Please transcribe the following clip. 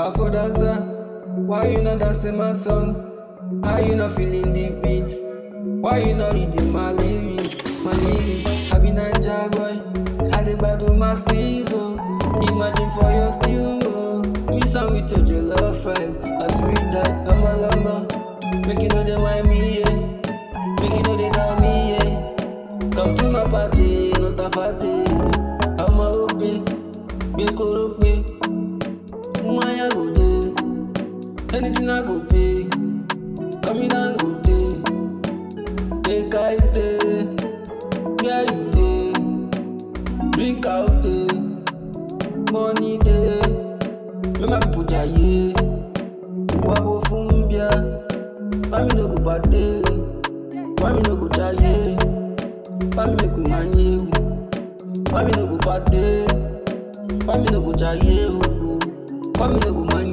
Afro dancer, why you not dancing my song? How you not feeling the beat? Why you not reading my lyrics? My lyrics, I be Ninja boy. I dey battle my steez, oh. Imagine for your stew, oh. Me some with your jollof friends. I sweet that I'm a lumber. Make you know they want me, yeah. Make you know they tell me, yeah. Come to my party, not a party. I'm a open, be korope. Mwaya go do, anything I go pay. Come in and go day. Take I day, where you day. Drink out day, money day. Make my people jaye. Wabo fumbia, why me no go party? Why me no go jaye? Why me make we manye? Why me no go party? Why me no go jaye? Why me no go manye?